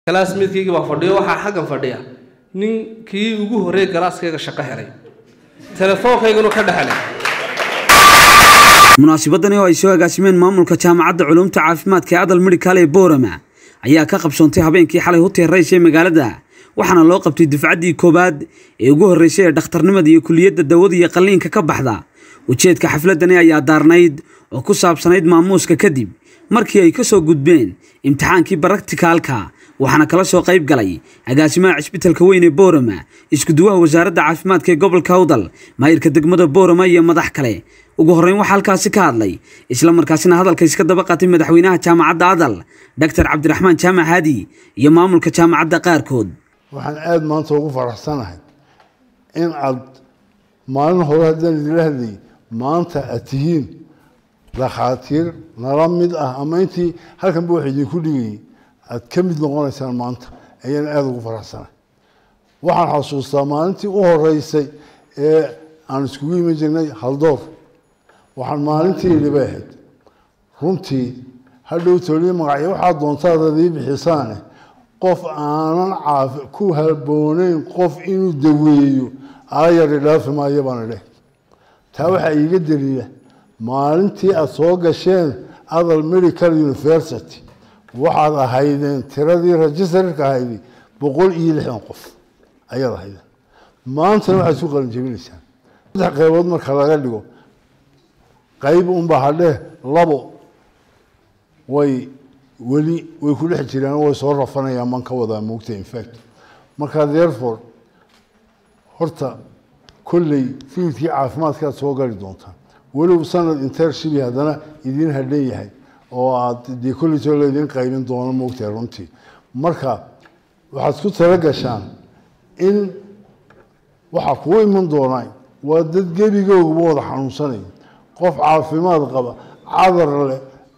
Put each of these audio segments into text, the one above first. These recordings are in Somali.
kalaasmeedkaygii baa fadhiyo waxaa xaggan fadhiya nin kii ugu horreey galaaskayga shaqo helay telefoonkayganu ka dhexelay munaasabadani oo ay soo agaasimeen maamulka jaamacadda culuumta caafimaadka ee adal medhikal ee boorama ayaa ka qabsoontay habeenkii xalay huteer rays ee magaalada waxaana loo qabtay dufcaddii koowaad ee ugu horreysay ee dhakhtarnimada iyo kuliyadda dawada iyo qalliinka ka baxda ujeedka xafladani ayaa daarnayd oo ku saabsanayd maamuuska kadib markii ay ka soo gudbeen imtixaankii baraktikaalka waxaana kala soo qayb galay agaasimaha cisbitalka weyn ee boorama iskuduwaha wasaaradda caafimaadka ee gobolka awdal maayirka degmada boorama iyo madax kale ugu horreyn waxaa halkaasi ka hadlay isla markaasina hadalka iska daba qaatay madaxweynaha jaamacadda adal doctor cabdiraxmaan jaamac haadi iyo maamulka jaamacadda qaarkood waxaan aada maanta ugu faraxsanahay in aad maalin hore haddaan idila hadlayay maanta aad tihiin dhakhaatiir nala mid ah ama intii halkanba wax idinku dhigayay aad ka mid noqonaysaan maanta ayaan aada ugu faraxsanahay waxaan xasuustaa maalintii u horeysay ee aan iskugu iman jirnay haldoor waxaan maalintii idhi bay ahayd runtii hadhow toliyo magacyo waxaad doontaad adii bixisaane qof aanan caafi ku habooneyn qof inuu daweeyo aayari dhaafi maayo baan idhe taa waxaa iiga daliila maalintii aada soo gasheen adal medical university waxaad ahaydeen tiradii registerka ahaydi boqol iyo lixdan qof ayaad ahaydeen maantana waxaad isku qalin jebinaysaan saddex qaybood marka laga dhigo qayb unbaa hadhee labo way weli way ku dhex jiraan way soo rafanayaan man ka wadaa moogta infact marka therefore horta kolley fiidkii caafimaadkaad soo gali doontaan weliba sanad intershibi haddana idiin hadhan yahay oo aad dee kolleytoo laydin qaybin doono moogtahay runtii marka waxaad ku tala gashaan in waxaa kuu iman doonaa waa dad gebigooguba wada xanuunsanaya qof caafimaad qaba cadar leh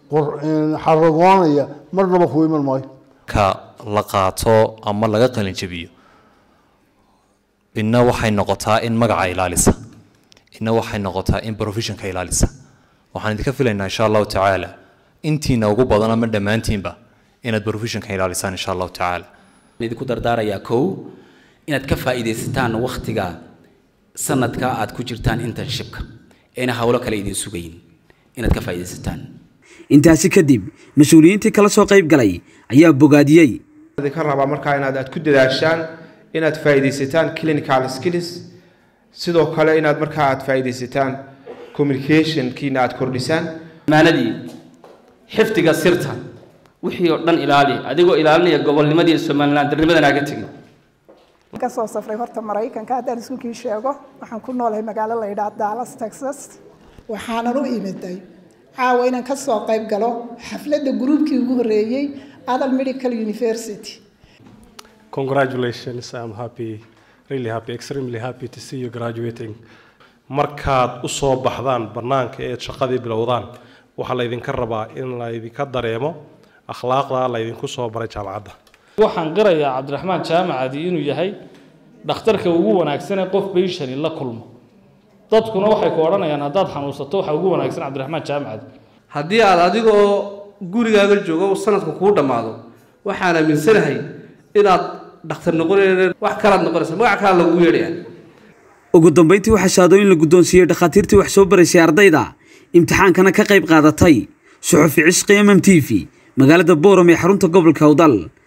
xaragoonaya marnaba kuu iman maayo ka la qaato ama laga qalin jabiyo inna waxay noqotaa in magaca ilaalisa inna waxay noqotaa in professionka ilaalisa waxaan idinka filaynaa insha allahu tacaala intiina ugu badan ama dhammaantiinba inaad professionka ilaalisaan insha allahu tacaala idinku dardaarayaa kow inaad ka faa'iidaysataan wakhtiga sanadka aad ku jirtaan internshipka eena howlo kale idin sugayin inaad ka faa'iidaysataan intaasi kadib mas-uuliyiintii kala soo qayb galay ayaa bogaadiyey idinka rabaa markaa inaad aad ku dadaashaan inaad faa'iidaysataan clinical skills sidoo kale inaad markaa aad faa'iidaysataan communicationkiina aad kordhisaan amaanadii xifdiga sirta wixii oo dhan ilaali adigoo ilaalinaya gobolnimadii somaliland darnimadan aaga tegin ka soo safray horta maraykanka haddaan iskuulkii sheego waxaan ku noolahay magaalo la yidhaha dallas texas waxaanan u imiday caawa inaan ka soo qayb galo xafladda gruubkii ugu horreeyey adal medical university congratulations i'm happy really happy extremely happy to see you graduating markaad u soo baxdaan bannaanka eed shaqadii bilowdaan waxaa laydinka rabaa in laydinka dareemo akhlaaqda laydinku soo baray jaamacadda waxaan qirayaa cabdiraxmaan jaamacadi inuu yahay dhakhtarka ugu wanaagsanee qof bayshani la kulmo dadkuna waxay ku odhanayaan haddaad xanuunsato waxa ugu wanaagsan cabdiraxmaan jaamacadi haddii aad adigoo gurigaaga joogo sanadku kuu dhammaado waxaan aaminsanahay inaad dhakhtar noqonayna wax kalaad noqonaysa magac kalaa lagu yeedhaya ugu dambayntii waxaa shahaadooyin la guddoonsiiyey dhakhaatiirtii wax soo baraysay ardayda imtixaankana ka qayb qaadatay suxufi cisqi mm t v magaalada booram ee xarunta gobolka awdal